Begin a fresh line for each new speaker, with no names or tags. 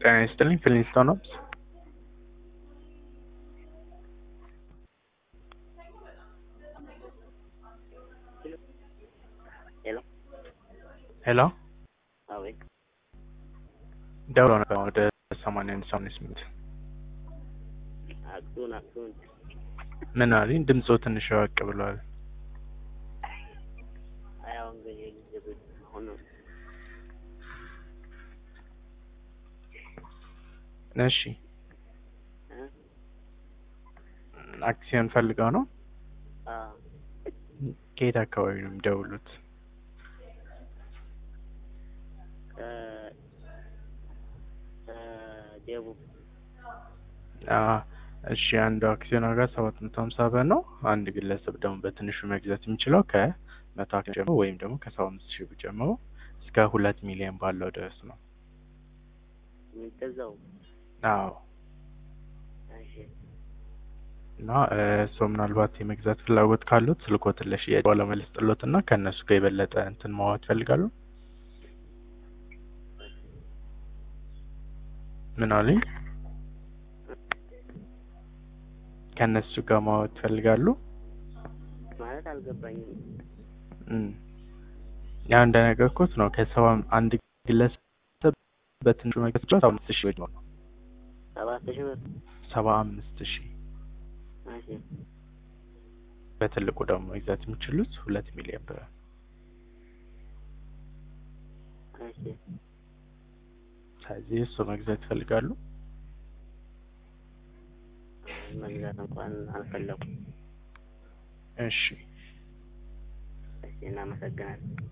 ጤና ይስጥልኝ ፊሊንስቶን ሆምስ
ሄሎ
ሄሎ
አቤት
ደውሎ ነበር ወደ ሰማንያ አንድ ሰማንያ ስምንት
አክሱን አክሱን
ምን አለኝ ድምፆ ትንሽ ወቅ ብሏል
አያው እንግዲህ ጊዜ ብት አሁን
እሺ
እ
አክሲዮን ፈልገው ነው
አ
ከየት አካባቢ ነው የሚደውሉት
ከ ከደቡብ
አ እሺ አንዱ አክሲዮን ዋጋ ሰባት መቶ ሀምሳ ብር ነው አንድ ግለሰብ ደግሞ በትንሹ መግዛት የሚችለው ከመቶ አክሲዮን ጀምሮ ወይም ደግሞ ከሰባ አምስት ሺህ ብር ጀምሮ እስከ ሁለት ሚሊዮን ባለው ድረስ ነው
የሚገዛው
አዎ
እሺ
እና እርስዎ ምናልባት የመግዛት ፍላጎት ካሉት ስልክዎትን ለሽያጭ ባለሙያ ልስጥልዎት እና ከእነሱ ጋር የበለጠ እንትን ማዋት ይፈልጋሉ ምን አሉኝ ከእነሱ ጋር ማዋት ይፈልጋሉ
ማለት አልገባኝም
እም ያው እንደነገርኩት ነው ከሰባ አንድ ግለሰብ በትንሹ መግዛት ይችላል ሰባ አምስት ሺህ ብር ነው
ሰባት ሺህ ብር
ሰባ አምስት ሺህ
እሺ
በትልቁ ደግሞ መግዛት የሚችሉት ሁለት ሚሊዮን ብር
እሺ
ስለዚህ እሱ መግዛት ይፈልጋሉ
መግዛት እንኳን አልፈለኩም
እሺ
እሺ እናመሰግናለን